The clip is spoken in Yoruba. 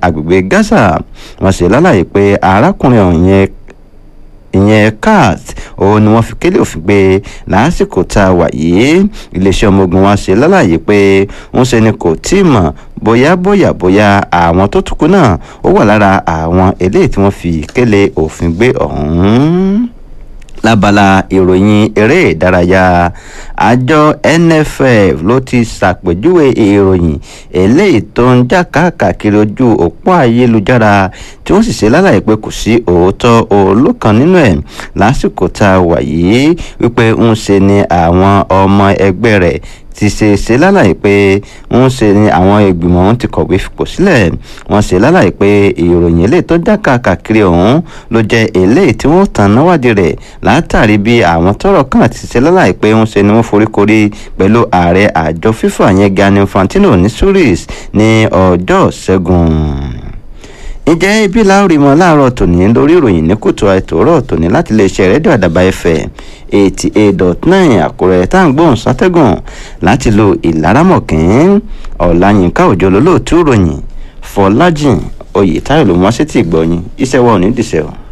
agbègbè gaza wọ́n ṣe lálàyé pé arákùnrin ọ̀hún yẹn ìyẹn cat òun ni wọ́n fi kélé òfin gbé lásìkò tá a wà yìí iléeṣẹ́ ọmọ ogun wa ṣe lálàyé pé ń ṣe ni kò tí ì mọ̀ bóyá bóyá bóyá àwọn tó tukú náà ó wà lára àwọn eléyìí tí wọ́n fi kélé òfin gbé ọ̀hún lábala ìròyìn eré ìdárayá àjọ nff ló ti ṣàpèjúwe ìròyìn eléyìí tó ń jà káàkiri ojú òpó ayélujára tí wọ́n sì ṣe lálàyé pé kò sí òótọ́ olókan nínú ẹ̀ lásìkò tá a wà yìí wípé ń ṣe ni àwọn ọmọ ẹgbẹ́ rẹ̀ ti ṣe ṣe lálàyé pé ń ṣe ni àwọn ìgbìmọ̀ ọ̀hún ti kọ̀wé fipò sílẹ̀ wọ́n ṣe lálàyé pé ìròyìn eléyìí tó já káàkiri ọ̀hún ló jẹ́ eléyìí tí wọ́n tàn náwádìí rẹ̀ látàrí bí àwọn tọ́rọ̀ kàn ti ṣe lálàyé pé ń ṣe ni wọ́n foríkorí pẹ̀lú ààrẹ àjọ fífà yẹn Gianni Infantino ní Zurich ní ọjọ́ ṣẹ́gun ǹjẹ́ ibi láòrì mọ́ láàárọ̀ tòní lórí ìròyìn ní kùtù àìtòrọ̀ tòní láti iléeṣẹ́ rédíò àdàbà fm eighty eight dot nine àkúrẹ́ tá à ń gbóhùn sátẹ́gùn láti lo ìlaramọ̀kín ọ̀làyínká òjò lólóòtú ìròyìn fọlájìn oyè táyọ̀ ló mọ́ sí ti gbọ́yìn iṣẹ́ wa ò ní dìṣẹ́ o.